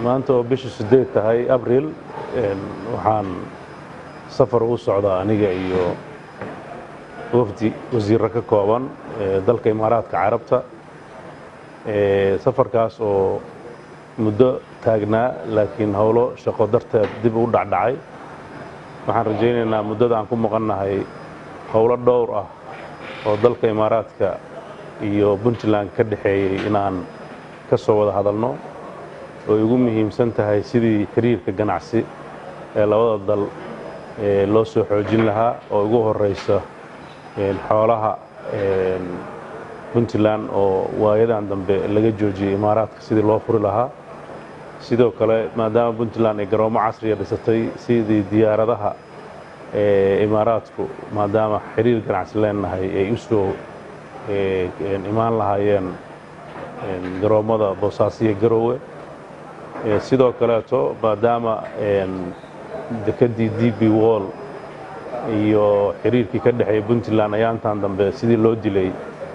maanta oo bisha sideed tahay abril waxaan safar ugu socdaa aniga iyo wafdi wasiirro ka kooban dalka imaaraadka carabta safarkaas oo muddo taagnaa laakiin howlo shaqo darteed dib u dhacdhacay waxaan rajaynaynaa muddada aan ku maqannahay howlo dhowr ah oo dalka imaaraadka iyo puntland ka dhexeeyey inaan ka soo wada hadalno oo igu muhiimsan tahay sidii xiriirka ganacsi ee labada dal loo soo xoojin lahaa oo ugu horeysa xoolaha puntland oo waayadan dambe laga joojiyey imaaraadka sidii loo furi lahaa sidoo kale maadaama puntland ay garoomo casriya dhisatay sidii diyaaradaha imaaraadku maadaama xiriir ganacsi leenahay ay u soo imaan lahaayeen garoommada boosaasiyo garowe sidoo kaleeto maadaama dekedii d b wall iyo xiriirkii ka dhexeeyey puntland ayaantan dambe sidii loo dilay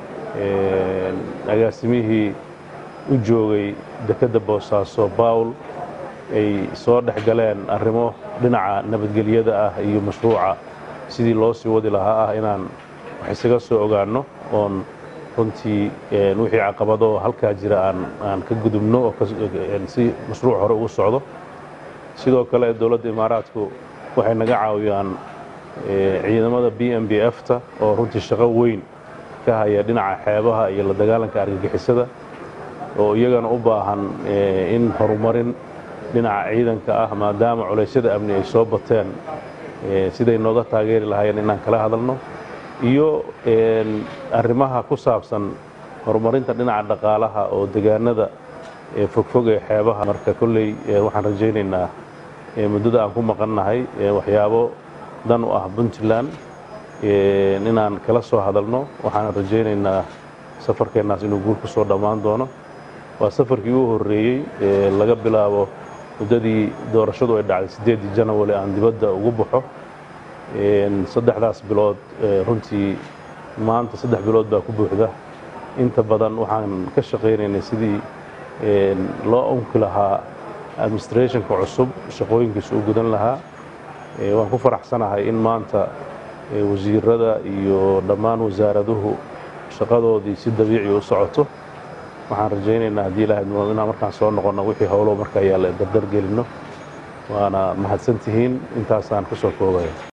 agaasimihii u joogay dekedda boosaaso bawl ay soo dhex galeen arrimo dhinaca nabadgelyada ah iyo mashruuca sidii loo sii wadi lahaa ah inaan wax isaga soo ogaanno oon runtii wixii caqabado halkaa jira aan ka gudubno oo si mashruuc hore ugu socdo sidoo kale dowladda imaaraadku waxay naga caawiyaan ciidamada b m b f-ta oo runtii shaqo weyn ka haya dhinaca xeebaha iyo la dagaalanka argagixisada oo iyagana u baahan in horumarin dhinaca ciidanka ah maadaama culaysyada amni ay soo bateen siday nooga taageeri lahaayeen inaan kala hadalno iyo arrimaha ku saabsan horumarinta dhinaca dhaqaalaha oo degaanada fogfog ee xeebaha marka kolley waxaan rajaynaynaa muddada aan ku maqannahay waxyaabo dan u ah puntland inaan kala soo hadalno waxaan rajaynaynaa safarkeennaas inuu guul ku soo dhammaan doono waa safarkii u horreeyey laga bilaabo muddadii doorashadu ay dhacday siddeeddii janawari aan dibadda ugu baxo saddexdaas bilood runtii maanta saddex bilood baa ku buuxda inta badan waxaan ka shaqaynaynay sidii loo unki lahaa administrationka cusub shaqooyinkiisa u gudan lahaa waan ku faraxsanahay in maanta wasiirada iyo dhammaan wasaaraduhu shaqadoodii si dabiici u socoto waxaan rajaynaynaa haddii ilahay inaan markaan soo noqonno wixii howlo markaa yaalla dardar gelinno waana mahadsantihiin intaasaan ku soo koobaya